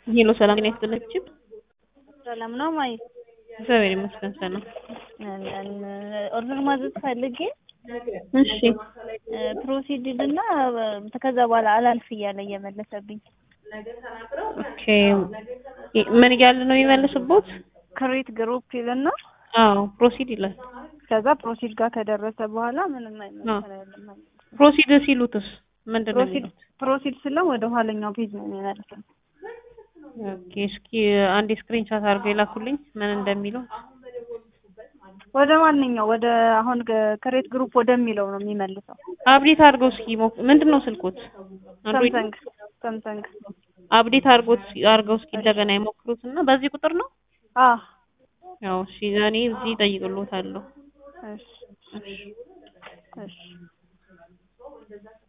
ሄሎ ሰላም ጤና ይስጥልኝ። ሰላም ነው ማይ እግዚአብሔር ይመስገን ሰላም። ኦርደር ማዘዝ ፈልጌ እሺ ፕሮሲድድ እና ከዛ በኋላ አላልፍ እያለ እየመለሰብኝ ኦኬ ምን እያለ ነው የሚመልስቦት? ክሬት ግሩፕ ይልና አዎ ፕሮሲድ ይላል። ከዛ ፕሮሲድ ጋር ከደረሰ በኋላ ምንም አይመስልም። ፕሮሲድ ሲሉትስ ምንድን ነው ፕሮሲድ የሚሉት? ፕሮሲድ ስለው ወደ ኋለኛው ፔጅ ነው የሚመልሰው። ኦኬ እስኪ አንድ ስክሪንሻት አድርገው የላኩልኝ ምን እንደሚለው። ወደ ማንኛው ወደ አሁን ክሬት ግሩፕ ወደሚለው ነው የሚመልሰው። አብዴት አድርገው እስኪ ሞክ- ምንድን ነው ስልኮት? አንድሮይድ ሳምሰንግ ሳምሰንግ አብዴት አድርጎት አድርገው እስኪ እንደገና የሞክሩት እና በዚህ ቁጥር ነው አ ያው እሺ እኔ እዚህ እጠይቅልዎታለሁ። እሺ እሺ